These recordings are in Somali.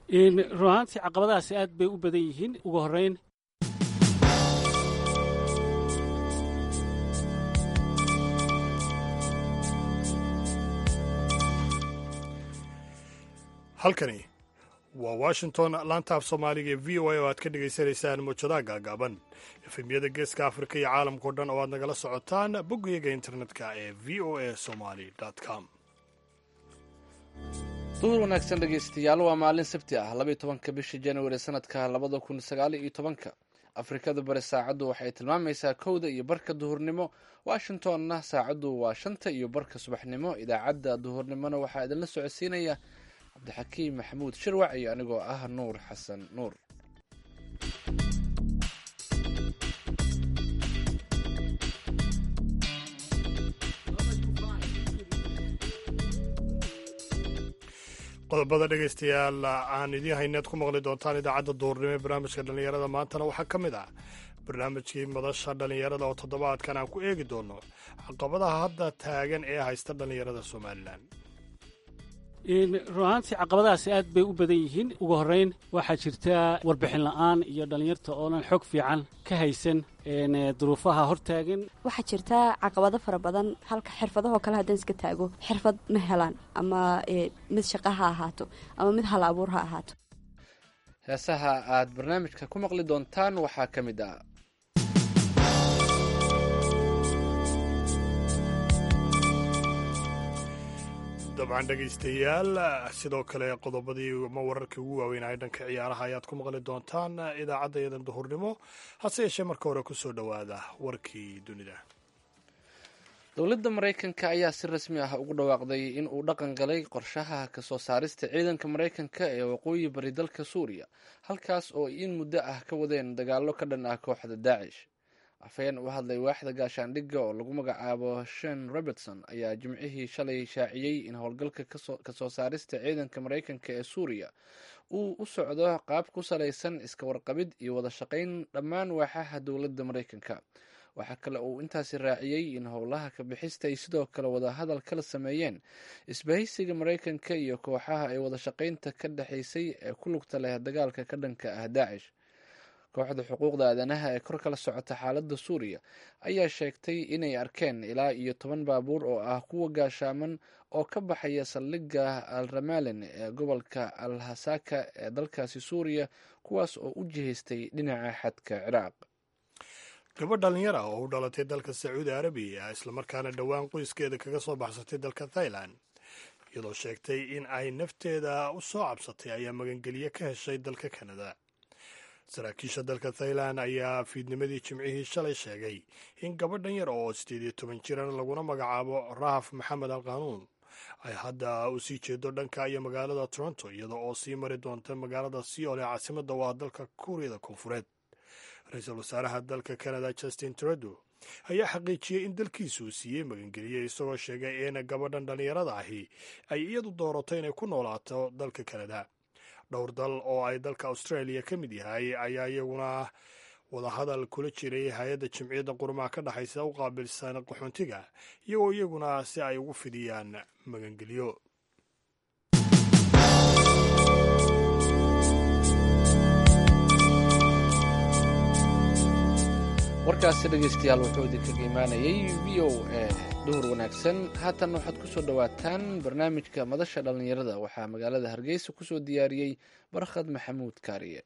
run ahaantii caqabadahaasi aad bay u badan yihiin ugu horrayn halkani waa washington laantaaf soomaaliga ee v o a oo aad ka dhegaysanaysaan muujadaha gaagaaban efemyada geeska afrika iyo caalamkao dhan oo aad nagala socotaan bogyaga internetka ee v o a somaly com duhur wanaagsan dhegaystayaal waa maalin sabti ah labaiyo tobanka bisha januari sanadka labada kun sagaal iyo tobanka afrikada bari saacaddu waxay tilmaamaysaa kowda iyo barka duhurnimo washingtonna saacaddu waa shanta iyo barka subaxnimo idaacadda duhurnimona waxaa idinla socodsiinaya cabdixakiim maxamuud shirwac iyo anigoo ah nuur xasan nuur qodobada dhegaystayaal aan idiin hayneed ku maqli doontaan idaacadda duhurnimo ee barnaamijka dhallinyarada maantana waxaa ka mid ah barnaamijkii madasha dhallinyarada oo toddobaadkan aan ku eegi doono caqabadaha hadda taagan ee haysta dhallinyarada somalilan run ahaantii caqabadahaasi aad bay u badan yihiin ugu horrayn waxaa jirta warbixin la'aan iyo dhallinyarta oonan xog fiican ka haysan duruufaha hortaagan waxaa jirta caqabado fara badan halka xirfadahoo kale haddaan iska taago xirfad ma helaan ama mid shaqa ha ahaato ama mid hal abuur ha ahaato heesaha aad barnaamijka ku maqli doontaan waxaa ka mid ah dabcan dhegaystayaal sidoo kale qodobadii ma wararkii ugu waaweynaya dhanka ciyaaraha ayaad ku maqli doontaan idaacadda yadan duhurnimo hase yeeshee marka hore kusoo dhowaada warkii dunida dowladda maraykanka ayaa si rasmi ah ugu dhawaaqday in uu dhaqan galay qorshaha kasoo saarista ciidanka maraykanka ee waqooyi bari dalka suuriya halkaas oo in muddo ah ka wadeen dagaallo ka dhan ah kooxda daacish afhayeen u hadlay waaxda gaashaandhigga oo lagu magacaabo shen robertson ayaa jimcihii shalay shaaciyey in howlgalka kasoo saarista ciidanka maraykanka ee suuriya uu u socdo qaab ku salaysan iska warqabid iyo wada shaqayn dhammaan waaxaha dowladda maraykanka waxaa kale uu intaasi raaciyey in howlaha kabixista ay sidoo kale wadahadal kala sameeyeen isbahaysiga maraykanka iyo kooxaha ay wada shaqaynta ka dhexaysay ee ku lugta leh dagaalka ka dhanka ah daacish kooxda xuquuqda aadanaha ee kor kala socota xaaladda suuriya ayaa sheegtay inay arkeen ilaa iyo toban baabuur oo ah kuwa gaashaaman oo ka baxaya saldhigga al ramalin ee gobolka al hasaka ee dalkaasi suuriya kuwaas oo u jihaystay dhinaca xadka ciraaq gabadh dhallinyar ah oo u dhalatay dalka sacuudi arabiya islamarkaana dhowaan qoyskeeda kaga soo baxsatay dalka thailand iyadoo sheegtay in ay nafteeda u soo cabsatay ayaa magangelye ka heshay dalka kanada saraakiisha dalka thailand ayaa fiidnimadii jimcihii shalay sheegay in gabadhan yar oo sideed iyo toban jiran laguna magacaabo rahaf maxamed al qanuun ay hadda u sii jeedo dhanka iyo magaalada toronto iyada oo sii mari doonta magaalada seoul ee caasimada waa dalka kuuriyada koonfureed ra-iisul wasaaraha dalka canada justin trudeau ayaa xaqiijiyey in dalkiisu siiyey magangeliye isagoo sheegay in gabadhan dhallinyarada ahi ay iyadu doorato inay ku noolaato dalka canada dhowr dal oo ay dalka australia ka mid yahay ayaa iyaguna wadahadal kula jiray hay-adda jimciyadda qurumaha ka dhexaysa u qaabilsan qaxoontiga iyagoo iyaguna si ay ugu fidiyaan magangelyo warkaasi dhegaystayaal wuxuu idinkaga imaanayay v o a duhur wanaagsan haatan waxaad ku soo dhowaataan barnaamijka madasha dhallinyarada waxaa magaalada hargeysa kusoo diyaariyey barkhad maxamuud kaariye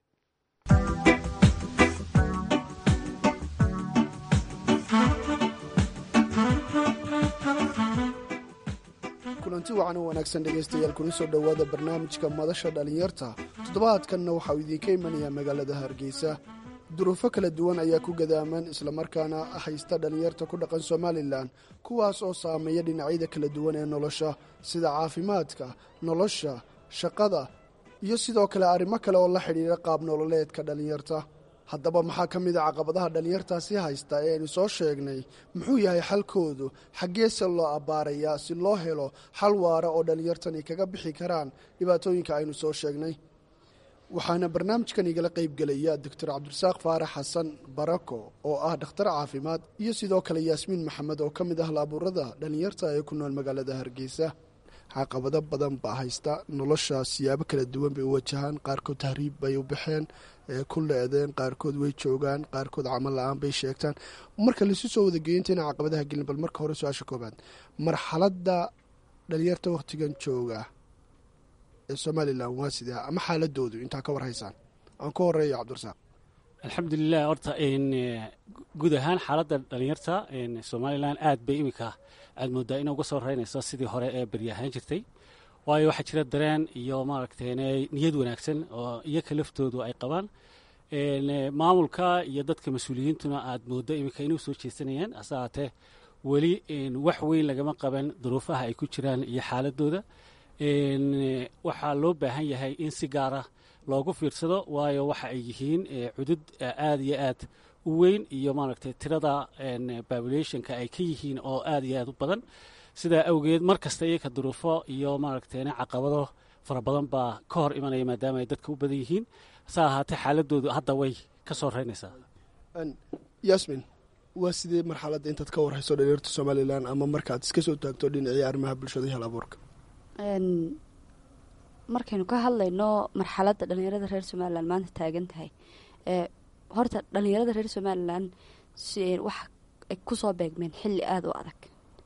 kulanti wacan oo wanaagsan dhegaystayaal kuna soo dhowaada barnaamijka madasha dhallinyarta toddobaadkanna waxauu idiinka imanayaa magaalada hargeysa duruufo kala duwan ayaa ku gadaaman islamarkaana haysta dhallinyarta ku dhaqan somalilan kuwaas oo saameeya dhinacyada kala duwan ee nolosha sida caafimaadka nolosha shaqada iyo sidoo kale arrimo kale oo la xidhiidha qaab nololeedka dhallinyarta haddaba maxaa ka mid a caqabadaha dhallinyartaasi haysta ee aynu soo sheegnay muxuu yahay xalkoodu xaggeese loo abbaarayaa si loo helo xal waara oo dhallinyartani kaga bixi karaan dhibaatooyinka aynu soo sheegnay waxaana barnaamijkan igala qaybgelaya doctor cabdirasaaq faarax xasan barako oo ah dhakhtar caafimaad iyo sidoo kale yaasmiin maxamed oo ka mid ah laabuurada dhallinyarta ee ku nool magaalada hargeysa caqabado badan baa haysta nolosha siyaabo kala duwan bay u wajahaan qaarkood tahriib bay u baxeen ku le-deen qaarkood way joogaan qaarkood camal la-aan bay sheegtaan marka laisu soo wadageeyo intayna caqabadaha gelin bal marka hore su-aasha koobaad marxaladda dhalinyarta wakhtigan jooga ee somalilan waa sidee ama xaaladoodu intaa ka war haysaan aan ku horeeyo cabdirasaaq alxamdulilah horta guud ahaan xaaladda dhalinyarta somalilan aad bay iminka aad moodaa ina uga soo reynayso sidii hore ee beryahaan jirtay waayo waxaa jira dareen iyo maaragtay niyad wanaagsan oo iyoka laftoodu ay qabaan maamulka iyo dadka mas-uuliyiintuna aad moodo iminka inuu soo jeesanayaan hase haatee weli wax weyn lagama qaban duruufaha ay ku jiraan iyo xaaladooda waxaa loo baahan yahay in si gaara loogu fiirsado waayo waxa ay yihiin cudud aad iyo aad u weyn iyo maaragtay tirada populationka ay ka yihiin oo aad iyo aad u badan sidaa awgeed mar kasta iyaka duruufo iyo maaragtay caqabado fara badan baa ka hor imanaya maadaama ay dadka u badan yihiin hase ahaatee xaaladoodu hadda way ka soo reynaysaa yasmin waa sidee marxaladda intaad ka warhayso dhalinyarta somalilan ama markaad iska soo taagto dhinacii arrimaha bulshada iyo hal abuurka markaynu ka hadlayno marxaladda dhalinyarada reer somalilan maanta taagan tahay horta dhalinyarada reer somalilan waxa ay kusoo beegmeen xilli aada u adag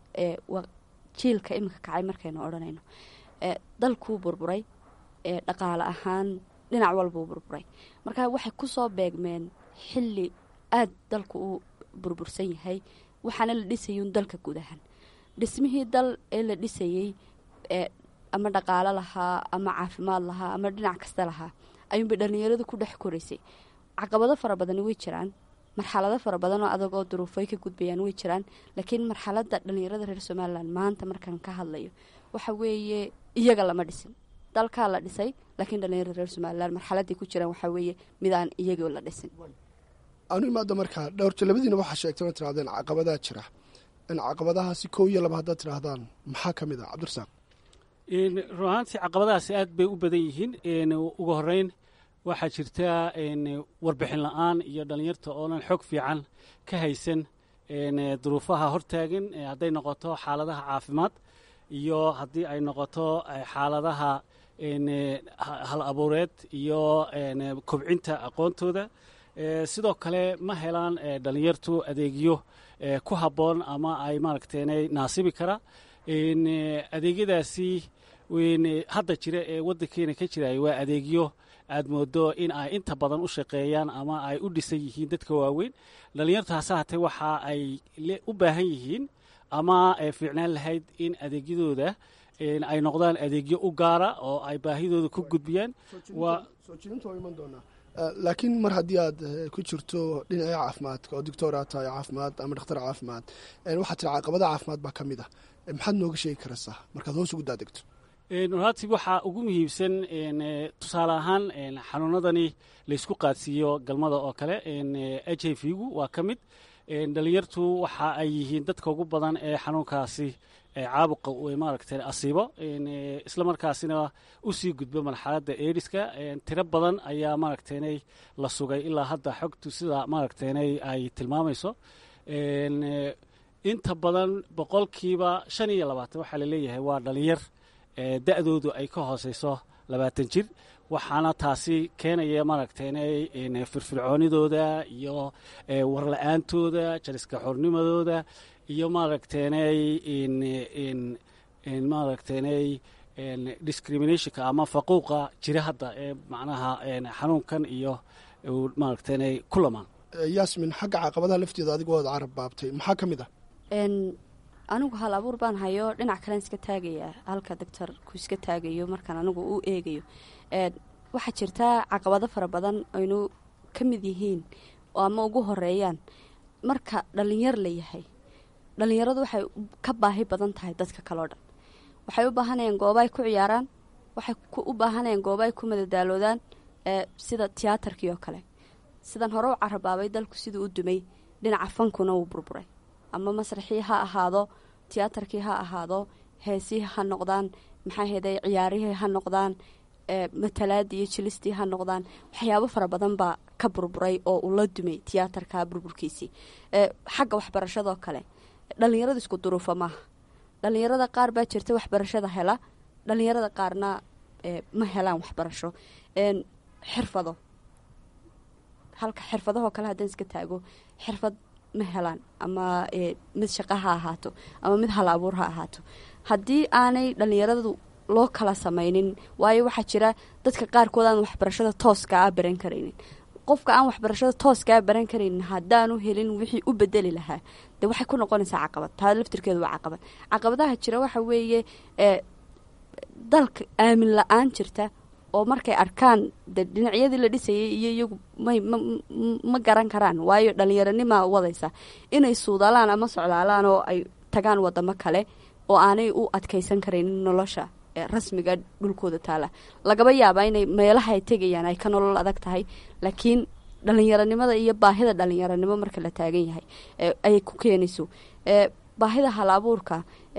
jiilka iminka kacay markaynu odhanayno dalkuu burburay dhaqaale ahaan dhinac walbuu burburay marka waxay kusoo beegmeen xilli aada dalku u burbursan yahay waxaana la dhisayun dalka guud ahaan dhismihii dal ee la dhisayey ama dhaqaalo lahaa ama caafimaad lahaa ama dhinac kasta lahaa ayuunbay dhalinyaradu ku dhex koraysay caqabado fara badani way jiraan marxalado fara badan oo adag oo duruufay ka gudbayaan way jiraan laakiin marxaladda dhalinyarada reer somalilan maanta markaan ka hadlayo waxa weeye iyaga lama dhisin dalkaa la dhisay laakiin dhalinyarada reer somalilan marxaladay ku jiraan waxaa weeye midaan iyagoo la dhisin anu imaada markaa dhowrta labadiina waxaa sheegtay inaad tirahdeen caqabadaa jira in caqabadahaasi kow iyo laba haddaad tidhaahdaan maxaa ka mid ah cabdirasaaq run ahaantii caqabadahaasi aad bay u badan yihiin ugu horeyn waxaa jirta warbixin la-aan iyo dhalinyarta oonan xog fiican ka haysan duruufaha hortaagan hadday noqoto xaaladaha caafimaad iyo haddii ay noqoto xaaladaha hal abuureed iyo kobcinta aqoontooda sidoo kale ma helaan dhalinyartu adeegyo ku habboon ama ay maaragteenay naasibi kara adeegyadaasi hadda jira ee waddankeena ka jiraya waa adeegyo aad moodo in ay inta badan u shaqeeyaan ama ay u dhisan yihiin dadka waaweyn dhalinyarta hase hatee waxa ay u baahan yihiin ama fiicnaan lahayd in adeegyadooda ay noqdaan adeegyo u gaara oo ay baahidooda ku gudbiyaan soo jirinta waa iman doonaa laakiin mar haddii aad ku jirto dhinacii caafimaadka oo doctoraa tahay caafimaad ama dhakhtar caafimaad waxaa tira caqabada caafimaad baa ka mid ah maxaad nooga sheegi karaysaa markaad hoos ugu daadegto runaatii waxaa ugu muhiimsan tusaale ahaan xanuunadani laysku qaadsiiyo galmada oo kale h i v gu waa ka mid dhalinyartu waxa ay yihiin dadka ugu badan ee xanuunkaasi caabuqa maaragta asiibo isla markaasina usii gudbo marxaladda eediska tiro badan ayaa maaragteenay la sugay ilaa hadda xogtu sida maaragteenay ay tilmaamayso inta badan boqolkiiba shan iyo labaatan waxaa laleeyahay waa dhalinyar da-doodu ay ka hooseyso labaatan jir waxaana taasi keenaya maaragteenay firfircoonidooda iyo warla-aantooda jariska xornimadooda iyo maaragteenay maaragteenay discriminationka ama faquuqa jira hadda ee macnaha xanuunkan iyo maaragteenay ku lamaan yasmin xagga caqabadaha lafteeda adigoo ad carab baabtay maxaa ka mid ah anigu hal abuur baan hayo dhinac kalen iska taagaya halka doctorku iska taagayo markaan anigu u eegayo waxaa jirtaa caqabado fara badan aynu ka mid yihiin ama ugu horeeyaan marka dhalinyar la yahay dhalinyaradu waxay ka baahi badan tahay dadka kaleo dhan waxay u baahanayaan gooba ay ku ciyaaraan waxay u baahanayaan gooba ay ku madadaaloodaan sida tiyaatarkii oo kale sidan hore u carabaabay dalku siduu u dumay dhinaca fankuna wuu burburay ama masraxii ha ahaado tiyaatarkii ha ahaado heesihii ha noqdaan maxaa heeday ciyaarihii ha noqdaan matalaadii iyo jilistii ha noqdaan waxyaabo fara badan baa ka burburay oo uu la dumay tiyaatarka burburkiisii xagga waxbarashadoo kale dhalinyaradu isku duruufa maaha dhalinyarada qaar baa jirta waxbarashada hela dhalinyarada qaarna ma helaan waxbarasho xirfado halka xirfadahoo kale haddaan iska taago xirfad ma helaan ama mid shaqa ha ahaato ama mid hal abuur ha ahaato haddii aanay dhalinyaradu loo kala samaynin waayo waxaa jira dadka qaarkood aan waxbarashada tooska a baran karaynin qofka aan waxbarashada tooskaa baran karaynin haddaanu helin wixii u bedeli lahaa dee waxay ku noqonaysaa caqabad taa laftirkeedu waa caqabad caqabadaha jira waxa weeye dalka aamin la-aan jirta oo markay arkaan de dhinacyadii la dhisayay iyo iyagu may ma garan karaan waayo dhallinyaronimaa wadaysa inay suudalaan ama socdaalaan oo ay tagaan wadamo kale oo aanay u adkaysan karaynin nolosha rasmiga dhulkooda taala lagaba yaabaa inay meelaha ay tegayaan ay ka nolol adag tahay laakiin dhalinyaronimada iyo baahida dhalinyaronimo marka la taagan yahay ayay ku keenayso baahida hal abuurka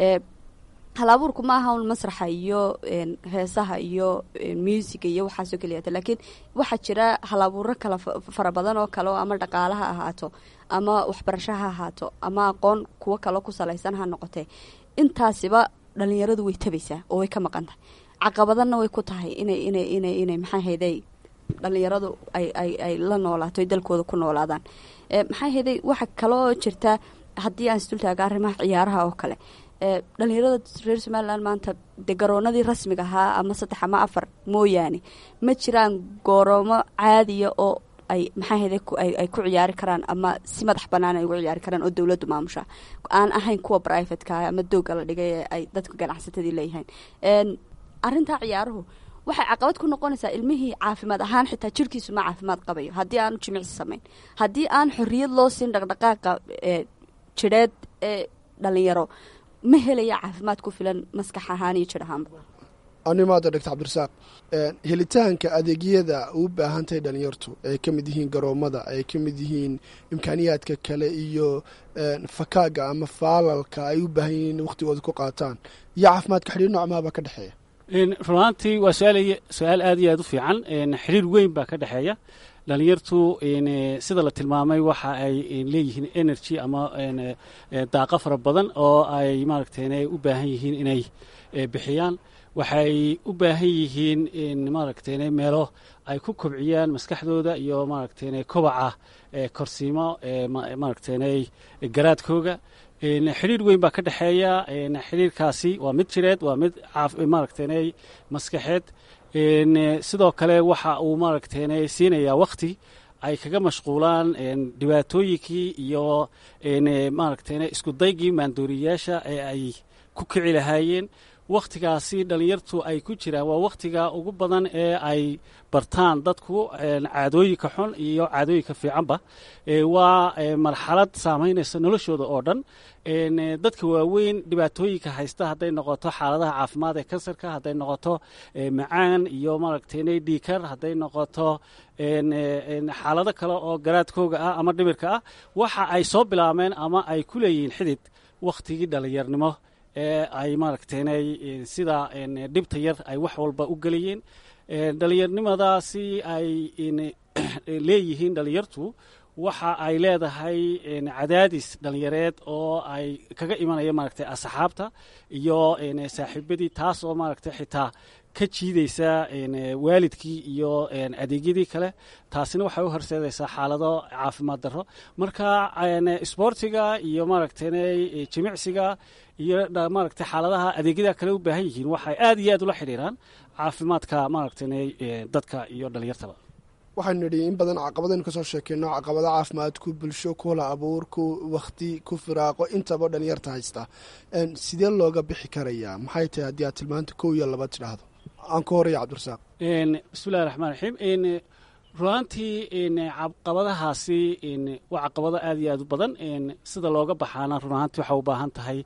hal abuurku ma aha un masraxa iyo heesaha iyo muusiga iyo waxaasoo keliyata laakiin waxaa jira hal abuuro kala fara badan oo kale oo ama dhaqaala ha ahaato ama waxbarasho ha ahaato ama aqoon kuwo kaloo ku salaysan ha noqotee intaasiba dhalinyaradu way tabaysaa oo way ka maqan tahay caqabadana way ku tahay inay inay inay inay maxaa hayday dhalinyaradu ay ay ay la noolaato ay dalkooda ku noolaadaan maxaa hayday waxa kaloo jirta haddii aan isdultaaga arrimaha ciyaaraha oo kale dhalinyarada reer somalilan maanta dee garoonadii rasmiga ahaa ama saddex ama afar mooyaane ma jiraan gooroomo caadiya oo ay maxaa hayday ay ku ciyaari karaan ama si madax bannaan ay ugu ciyaari karaan oo dowladdu maamusha aan ahayn kuwa brivatka ama dooga la dhigay ee ay dadka ganacsatadii leeyihiin arrintaa ciyaaruhu waxay caqabad ku noqonaysaa ilmihii caafimaad ahaan xitaa jirkiisu ma caafimaad qabayo haddii aanu jimicsi samayn haddii aan xorriyad loo siin dhaqdhaqaaqa jidheed ee dhalinyaro ma helaya caafimaad ku filan maskax ahaan iyo jir ahaanba animaada doctor cabdirasaaq helitaanka adeegyada u baahantahay dhalinyartu ay ka mid yihiin garoomada ay ka mid yihiin imkaaniyaadka kale iyo fakaaga ama faalalka ay u baahan yihiin wakhtigooda ku qaataan iyo caafimaadka xidhiir noocmaaba ka dhexeeya runaantii waa su-aal aad iyo aad u fiican xiriir weyn baa ka dhexeeya dhalinyartu sida la tilmaamay waxa ay leeyihiin energy ama daaqa fara badan oo ay maaragtay u baahan yihiin inay bixiyaan waxay u baahan yihiin maaragtay meelo ay ku kobciyaan maskaxdooda iyo maaragtay kobaca korsiimo maaragtay garaadkooga xidhiir weyn baa ka dhexeeya xidhiirkaasi waa mid jireed waa mid maaragtay maskaxeed sidoo kale waxa uu maaragtay siinayaa wakti ay kaga mashquulaan dhibaatooyinkii iyo maaragtay isku daygii maandooriyayaasha ee ay ku kici lahaayeen wakhtigaasi dhalinyartu ay ku jiraan waa wakhtiga ugu badan ee ay bartaan dadku caadooyinka xun iyo caadooyinka fiicanba waa marxalad saamaynaysa noloshooda oo dhan dadka waaweyn dhibaatooyinka haysta hadday noqoto xaaladaha caafimaad ee kansarka hadday noqoto macaan iyo maaragtay dhiikar hadday noqoto xaalado kale oo garaadkooga ah ama dhimirka ah waxa ay soo bilaabeen ama ay ku leeyihiin xidid wakhtigii dhalinyarnimo ee ay maaragtay sida dhibta yar ay wax walba u gelayeen dhalinyarnimadaasi ay leeyihiin dhalinyartu waxa ay leedahay cadaadis dhalinyareed oo ay kaga imanaya maaragtay asxaabta iyo saaxiibadii taas oo maaragtay xitaa ka jiidaysa waalidkii iyo adeegyadii kale taasina waxay u horseedaysaa xaalado caafimaad darro marka isboortiga iyo maaragtay jimicsiga iyo maaragtay xaaladaha adeegyada kale u baahan yihiin waxay aad iyo aad ula xidhiiraan caafimaadka maaragtay dadka iyo dhalinyartaba waxaynu nidhi in badan caqabadaynu kasoo sheekeyno caqabada caafimaad ku bulsho ku hla abuur ku wakhti ku firaaqo intaba dhalinyarta haysta sidee looga bixi karayaa maxay tahay haddii aad tilmaanta kow iyo laba tidhaahdo aan ku horaya cabdirasaaq bismillahi raxmaan raxiim runaantii caqabadahaasi waa caqabado aad iyo aad u badan sida looga baxaana runaantii waxaa u baahan tahay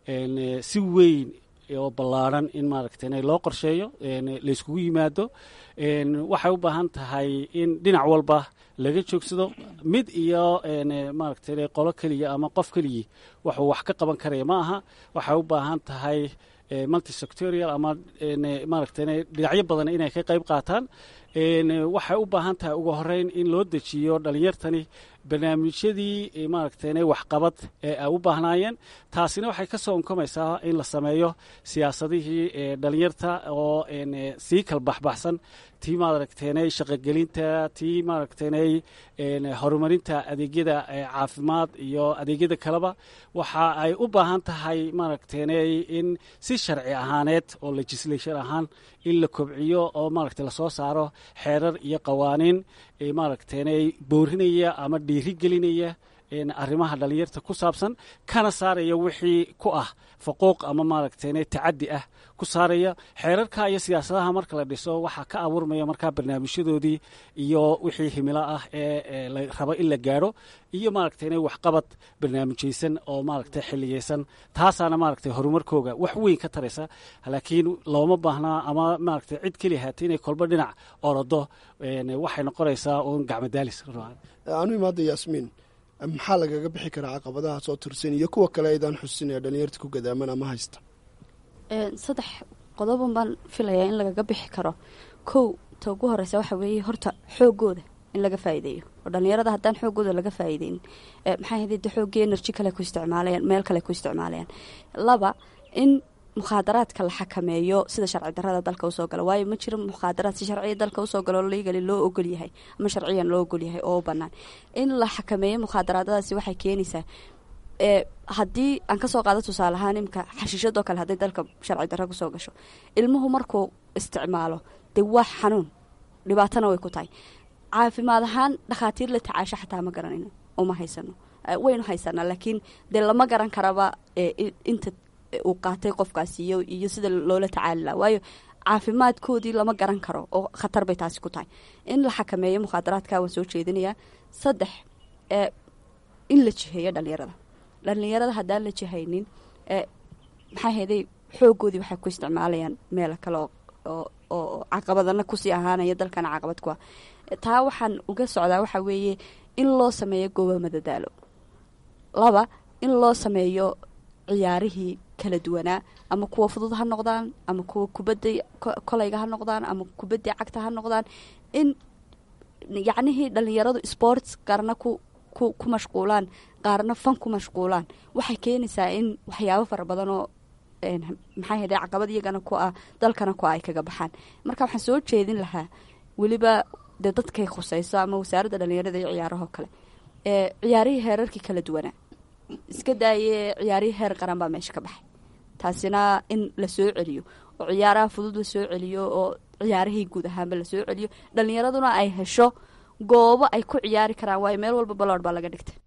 si weyn oo ballaaran in maaragtay loo qorsheeyo layskugu yimaado waxay u baahan tahay in dhinac walba laga joogsado mid iyo maaragtay qolo keliya ama qof keligii waxuu wax ka qaban karaya ma aha waxay u baahan tahay multisectorial ama maaragtay dhinacyo badan inay ka qayb qaataan waxay u baahan tahay ugu horeyn in loo dejiyo dhalinyartani barnaamijyadii maaragtay waxqabad ee ay u baahnaayeen taasina waxay ka soo unkamaysaa in la sameeyo siyaasadihii dhalinyarta oo sii kala baxbaxsan tii maaragteenay shaqogelinta tii maaragteenay horumarinta adeegyada caafimaad iyo adeegyada kaleba waxa ay u baahan tahay maaragteenay in si sharci ahaaneed oo legislation ahaan in la kobciyo oo maaragtay lasoo saaro xeerar iyo qawaaniin maaragteenay boorinaya ama dhiiri gelinaya arrimaha dhalinyarta ku saabsan kana saaraya wixii ku ah faquuq ama maaragteenay tacaddi ah ku saaraya xeerarka iyo siyaasadaha marka la dhiso waxaa ka abuurmaya markaa barnaamijyadoodii iyo wixii himilo ah ee la rabo in la gaadho iyo maaragteenay waxqabad barnaamijaysan oo maaragtay xiliyeysan taasaana maaragtay horumarkooga wax weyn ka taraysa laakiin looma baahnaa ama maaragtay cid keli haatay inay kolba dhinac orado waxay noqonaysaa uun gacmadaalis anu imaada yaasmiin maxaa lagaga bixi karaa caqabadaha soo tirsan iyo kuwa kale aydaan xusin ee dhalinyarta ku gadaaman ama haysta saddex qodobon baan filayaa in lagaga bixi karo kow ta ugu horeysa waxa weeye horta xoogooda in laga faa'iideeyo oo dhalinyarada haddaan xoogooda laga faa'iideynin maxay haday de xooggii energy kale ku isticmaalayaan meel kale ku isticmaalayaan laba in mukhaadaraadka la xakameeyo sida sharci darada dalka usoo gala waayo ma jiro mukhaadaraad si sharciya dalka usoo galo ligali loo ogolyahay ama sharciyan loo ogolyahay oo u banaan in la xakameeyo mukhaadaraadadaasi waxay keenaysaa haddii aan kasoo qaado tusaale ahaan imika xashiishadoo kale hadday dalka sharci darra kusoo gasho ilmuhu markuu isticmaalo dee waa xanuun dhibaatana way ku tahay caafimaad ahaan dhakhaatiir la tacaasho xataa ma garanayno uma haysano waynu haysanaa laakiin dee lama garan karaba inta uu qaatay qofkaasi iyo iyo sida loola tacaali laha waayo caafimaadkoodii lama garan karo oo khatar bay taasi ku tahay in la xakameeyo mukhaadaraadka waan soo jeedinayaa saddex in la jiheeyo dhalinyarada dhalinyarada haddaan la jihaynin maxaa heeday xoogoodii waxay ku isticmaalayaan meelo kale oo caqabadana kusii ahaanaya dalkana caqabad ku ah taa waxaan uga socdaa waxaa weeye in loo sameeyo gooba madadaalo laba in loo sameeyo ciyaarihii kala duwanaa ama kuwa fudud ha noqdaan ama kuwa kubadda kolayga ha noqdaan ama kubadda cagta ha noqdaan in yacnihii dhalinyaradu sports qaarna ku ku ku mashquulaan qaarna fan ku mashquulaan waxay keenaysaa in waxyaabo fara badan oo maxaa hede caqabad iyagana ku ah dalkana ku ah ay kaga baxaan marka waxaan soo jeedin lahaa weliba dee dadkay khuseyso ama wasaaradda dhalinyarada iyo ciyaarahoo kale ee ciyaarihii heerarkii kala duwanaa iska daaye ciyaarihii heer qaran baa meesha ka baxay taasina in la soo celiyo oo ciyaaraha fudud la soo celiyo oo ciyaarihii guud ahaanba la soo celiyo dhalinyaraduna ay hesho goobo ay ku ciyaari karaan waayo meel walba balood baa laga dhigtay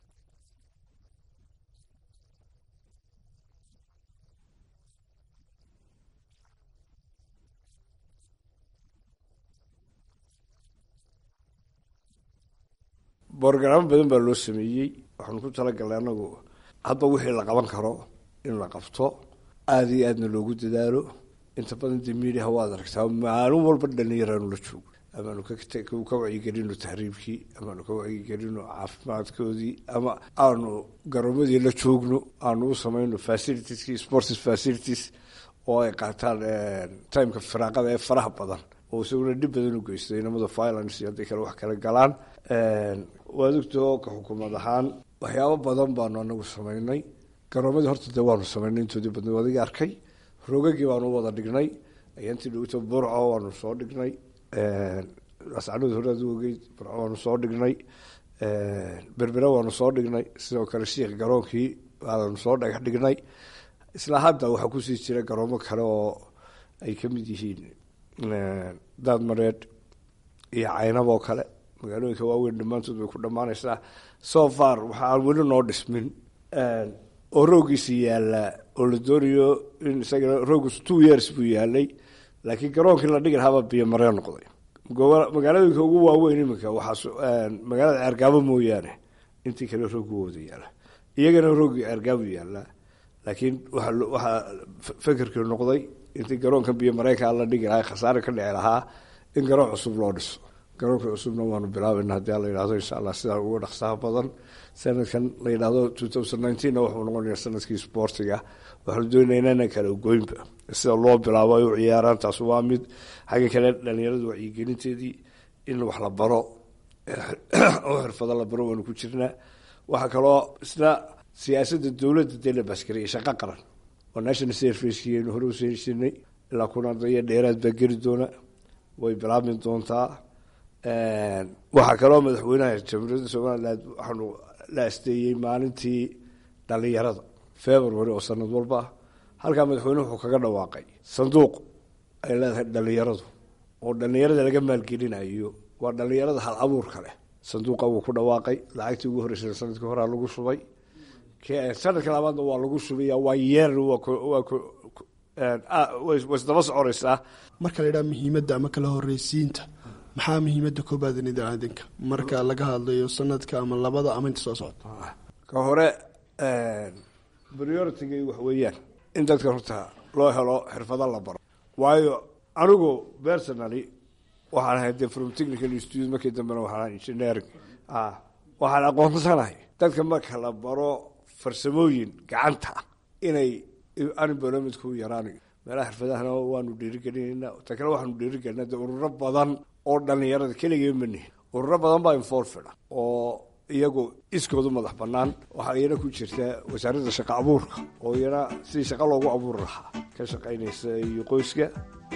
borogaraamo badan baa loo sameeyey waxaanu ku talagalnay anagu hadba wixii la qaban karo in la qabto aada iyo aadna loogu dadaalo inta badan de miidiaha waad aragtaa maalin walba dhalinyaraanu la joogo amaanu ka wacyigelino tahriibkii amaanu ka wacyigelino caafimaadkoodii ama aanu garoomadii la joogno aanu u samayno facilitieski sports facilities oo ay qaataan timeka firaaqada ee faraha badan oo isaguna dhib badan u geysto inamada violence iyo hadday kale wax kala galaan waad ogtoo ka xukuumad ahaan waxyaabo badan baanu anagu samaynay garoomadii horta dee waanu samaynay intoodii badna adiga arkay rogagii baanu wada dhignay ayaantii dhowto burco waanu soo dhignay ascanood horaad ogeyd burco waanu soo dhignay berbera waanu soo dhignay sidoo kale shiikh garoonkii waanu soo dhagax dhignay isla hadda waxaa kusii jira garoomo kale oo ay ka mid yihiin daadmareed iyo caynab oo kale magaalooyinka waaweyn dhammaantood bay ku dhammaanaysaa so far waxa aan weli noo dhismin oo roogiisa yaalaa oo la doonayo in isagana roogiisu two years buu yaalay laakiin garoonkii la dhigi lahaabaa biyo maree noqday magaalooyinka ugu waaweyn iminka waxaa magaalada ceergaabo mooyaane intii kale roog wada yaala iyagana roogii ceergaabo yaalaa laakiin waa waxaa fekerkii noqday intii garoonka biyo mareykaa la dhigi lahaa khasaare ka dhici lahaa in garoon cusub loo dhiso garoonka cusubna waanu bilaabayna haddii ala yidhahdo insha allah sidaa uga dhaqsaha badan sanadkan la yidhahdo two thousand nineteenna wuxuu noqonayaa sanadkii sportiga waxaanu doonaynaa inaan kala goynba sida loo bilaabo ay u ciyaaraan taas waa mid xagga kale dhalinyaradu wacyigelinteedii in wax la baro oo xirfado la baro waanu ku jirnaa waxaa kaloo isna siyaasadda dowladda dee la baaskariyay shaqo qaran oo national servicekienu hore useensinay ilaa kuna daya dheeraad baa geli doona way bilaabmi doontaa waxaa kaloo madaxweynaha jamhuuriyadda somaliland waxaanu la asteeyey maalintii dhalinyarada february oo sanad walba ah halkaa madaxweyne wuxuu kaga dhawaaqay sanduuq ay leedahay dhalinyaradu oo dhalinyarada laga maalgelinayo waa dhalinyarada hal abuurka leh sanduuqa wuu ku dhawaaqay lacagtii ugu horreysay sanadkii horea lagu shubay sanadka labaadna waa lagu shubaya waa yeer way isdaba soconaysaa marka la yidhaha muhiimadda ama kala horreysiinta maxaa muhiimadda koobaad idaacadanka marka laga hadlayo sanadka ama labada ama inta soo socota ka hore prioritiga wax weeyaan in dadka runta loo helo xirfado la baro waayo anigu personally waxaan ahay de from technical institute markii dambena waxaan engineering waxaan aqoonsanahay dadka marka la baro farsamooyin gacanta inay unemploymentku yaraanayo meelaha xirfadahana waanu dhiirigelinayna ta kale waxaanu dhiirigelinaa de ururo badan oo dhalinyarada keligee manihin ururo badan baa involved oo iyagu iskoodu madax banaan waxaa iyana ku jirta wasaaradda shaqa abuurka oo iyana sidii shaqa loogu abuuri lahaa ka shaqaynaysa iyo qoyska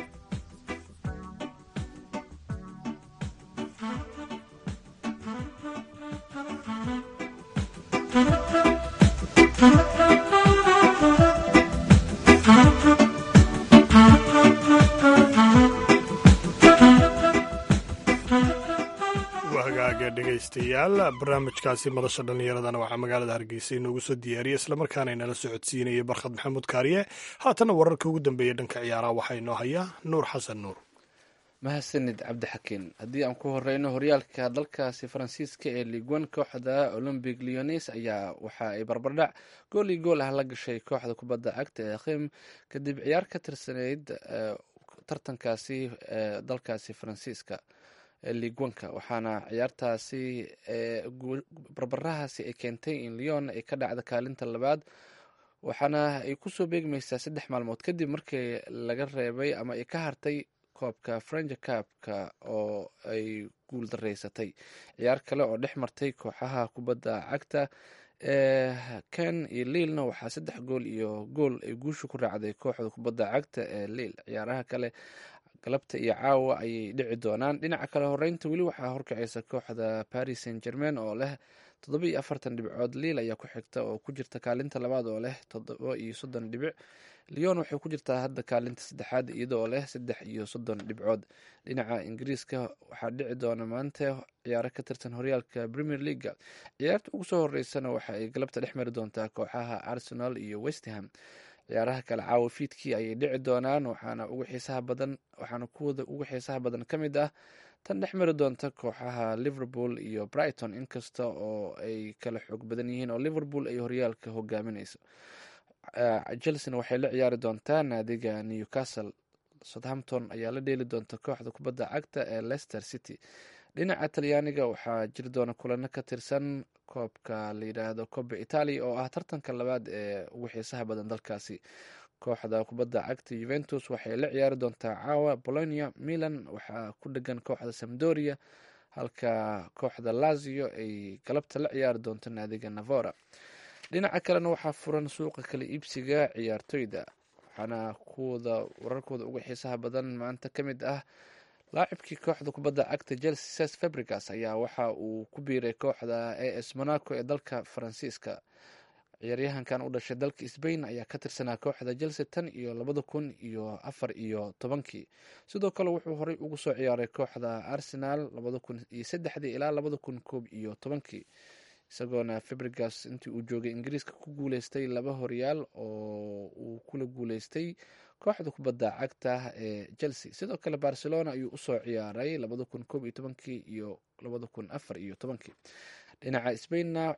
dhegeystayaal barnaamijkaasi madasha dhallinyaradana waxaa magaalada hargeysa inoogu soo diyaariyey islamarkaana inala socodsiinayay barkhad maxamuud kaariye haatana wararka ugu dambeeya dhanka ciyaaraha waxaa inoo haya nuur xasan nuur mahadsanid cabdixakiin haddii aan ku horeyno horyaalka dalkaasi faransiiska ee liguan kooxda olombic leones ayaa waxa ay barbardhac gool iyo gool ah la gashay kooxda kubadda cagta ee khim kadib ciyaar ka tirsaneyd tartankaasi ee dalkaasi faransiiska liguanka waxaana ciyaartaasi barbarahaasi ay keentay in leon ay ka dhacda kaalinta labaad waxaana ay kusoo beegmaysaa saddex maalmood kadib markii laga reebay ama ay ka hartay koobka frenja kaabka oo ay guul dareysatay ciyaar kale oo dhex martay kooxaha kubadda cagta ee ken iyo liilna waxaa saddex gool iyo gool ay guusha ku raacday kooxda kubadda cagta ee liil ciyaaraha kale galabta iyo caawa ayay dhici doonaan dhinaca kale horeynta weli waxaa horkacaysa kooxda paris saint germain oo leh toddoba iyo afartan dhibcood liil ayaa ku xigta oo ku jirta kaalinta labaad oo leh toddoba iyo soddon dhibic leon waxay ku jirtaa hadda kaalinta saddexaad iyadoo leh saddex iyo soddon dhibcood dhinaca ingiriiska waxaa dhici doona maanta ciyaaro ka tirsan horyaalka premier leaga ciyaarta ugu soo horeysana waxa ay galabta dhex mari doontaa kooxaha arsenal iyo westham ciyaaraha kale caawa fiidkii ayay dhici doonaan waxaana ugu xiisaha badan waxaana kuwada ugu xiisaha badan ka mid ah tan dhex mari doonta kooxaha liverpool iyo brighton inkasta oo ay kala xoog badan yihiin oo liverpool ay horyaalka hogaaminayso chelsena waxay la ciyaari doontaa naadiga newcastle southampton ayaa la dheeli doonta kooxda kubadda cagta ee leicester city dhinaca talyaaniga waxaa jiri doona kulano ka tirsan koobka la yidhaahdo koba italia oo ah tartanka labaad ee ugu xiisaha badan dalkaasi kooxda kubadda cagta juventus waxay la ciyaari doontaa caawa bolonia milan waxaa ku dhegan kooxda samdoria halka kooxda lazio ay galabta la ciyaari doonto naadiga navora dhinaca kalena waxaa furan suuqa kala iibsiga ciyaartoyda waxaana kuwada wararkooda uga xiisaha badan maanta ka mid ah laacibkii kooxda kubadda cagta chelsea ses fabrigas ayaa waxa uu ku biiray kooxda a s monaco ee dalka faransiiska ciyaaryahankan u dhashay dalka sbain ayaa ka tirsanaa kooxda chelsea tan iyo labada kun iyo afar iyo tobankii sidoo kale wuxuu horey ugu soo ciyaaray kooxda arsenal labada kun iyo saddexdii ilaa labada kun koob iyo tobankii isagoona fabrigas intii uu joogay ingiriiska ku guuleystay laba horyaal oo uu kula guuleystay kooxda kubadda cagta ee chelsea sidoo kale barcelona ayuu usoo ciyaaray labada kun koob iyo tobankii iyo labada kun afar iyo tobankii dhinaca sbainna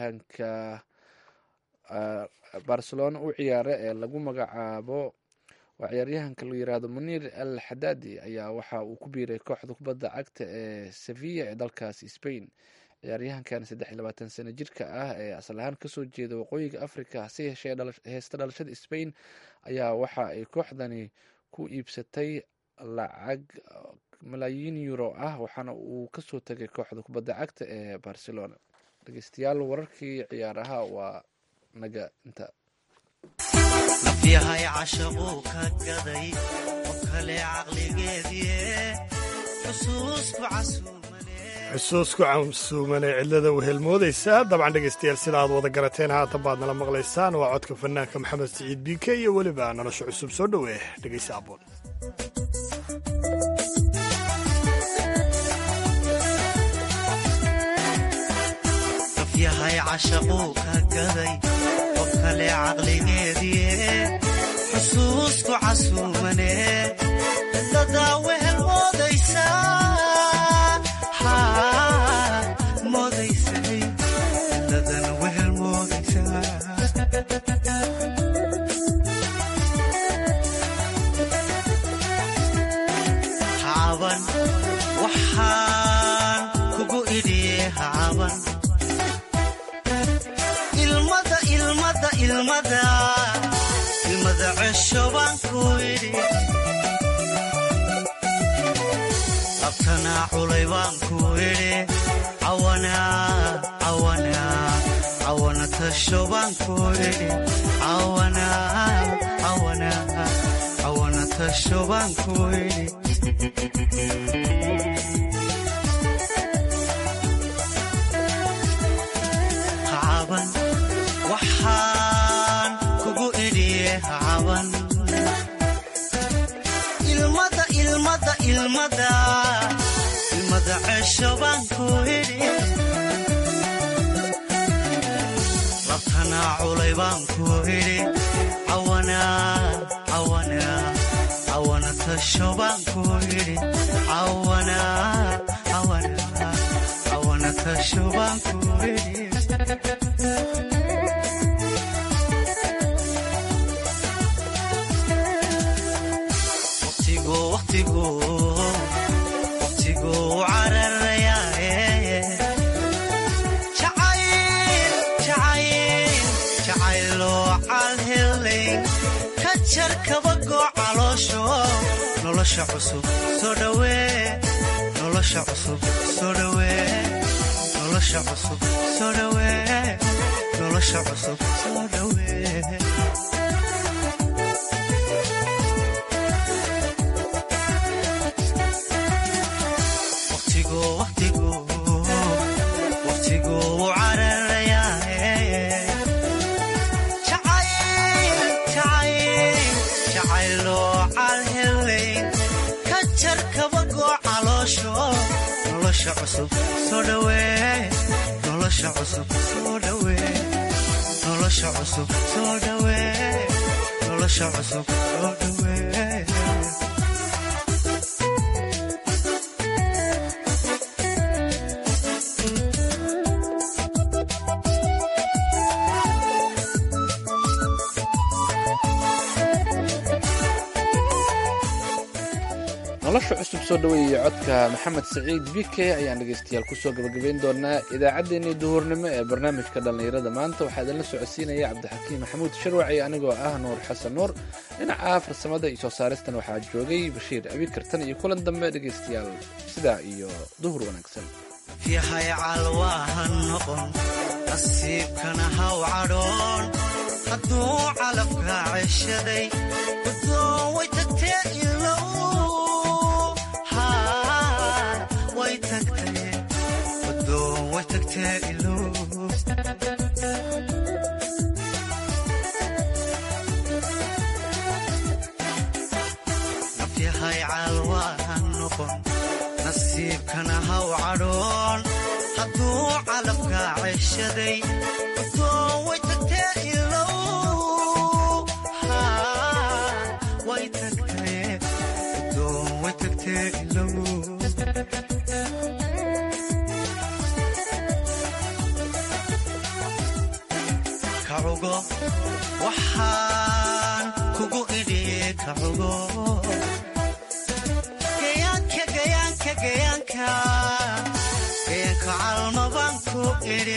ciyaaryahanka barcelona u ciyaara ee lagu magacaabo waa ciyaaryahanka la yiraahdo muniir al xadaadi ayaa waxa uu ku biiray kooxda kubadda cagta ee sevilla ee dalkaasi spain ciyaaryahankan saddex iyo labaatan sano jirka ah ee asal ahaan kasoo jeeda waqooyiga africa hase yeeshee heesta dhalashada spain ayaa waxa ay kooxdani ku iibsatay lacag malaayiin euro ah waxaana uu kasoo tegay kooxda kubadda cagta ee barcelona dhegeystayaal wararkii ciyaaraha waa naga inta nafyahay cashaquu ka gaday oo kale caqligeedie xusuusku casuumane xusuusku camsuumane cidlada u helmoodaysaa dabcan dhegaystayaal sida aad wada garateen haatan baad nala maqlaysaan waa codka fanaanka maxamed siciid biike iyo weliba nolosha cusub soo dhowe dhegaysa aboon nafyahay cashaquu ka gaday oo kale caqligeedie xusuusku casuumane cidladaa wehel moodaysaa moodaysay cidladana wehel moodaysaa hacaban waxaan kugu idhiye hacaban ilmada ilmada ilmada ilmada cesho baan ku idhi abtanaa culay baan ku idhi cawana cawana cawana tasho baan ku idhi cawana cawana cawana tasho baan ku idhi hacaban waxaan kugu idhiye hacaban ilmada ilmada ilmada ilmada cesho baan ku idhi labtanaa culay baan ku idhi cawana cawana cawana tasho baan ku idhi cawana cawana cawana tasho baan ku idhi waqtigu waqtigu waqtigu cararayaaye jacayl jacayl jacayloo calhelayn ka jar kabagoo caloosho nolosha cusub soo dhawee nolosha cusub soo dhawee nolosha cusub soo dhawee nolosha cusub soo dhawee waqtigu waqtigu waqtigu cararayaaye jacayl jacayl jacayloo calhelayn ka jar kabagoo caloosho nolosha cusub soo dhawee nolosha cusub soo dhawee nolosha cusub soo dhawee nolosha cusub soo dhawee nolosha cusub soo dhaweeyey codka maxamed saciid bike ayaan dhegeystayaal kusoo gabagabeyn doonaa idaacaddeenii duhurnimo ee barnaamijka dhallinyarada maanta waxaa idinla socodsiinaya cabdixakiim maxamuud sharwaci anigoo ah nuur xasan nuur dhinaca farsamada iyo soo saaristan waxaa joogay bashiir abikartan iyo kulan dambe dhegeystayaal sidaa iyo duhur wanaagsan yahay calwaaha noqon nasiibkana haw cadhoon hadduu calafka ceshaday gudoon way tagtee ilow haa way tagtee gudoon way tagtee ilow nafyahay calwaaha noqon nasiibkana haw cadhoon hadduu calafka ceshaday gudoon way tagtee ilow haa way tagtee gudoon way tagtee ilow kacugo waxaan kugu idhi gayaanka cugo gayaanka gayaanka gayaanka gayaanka calmabaan ku idhi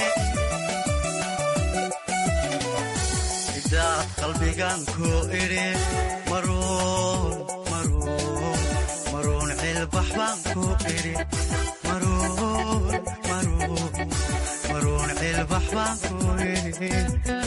idaad qalbigan ku idhi maruun maruun maruun cilbax baan ku idhi maruun maruun maruun cilbax baan ku idhi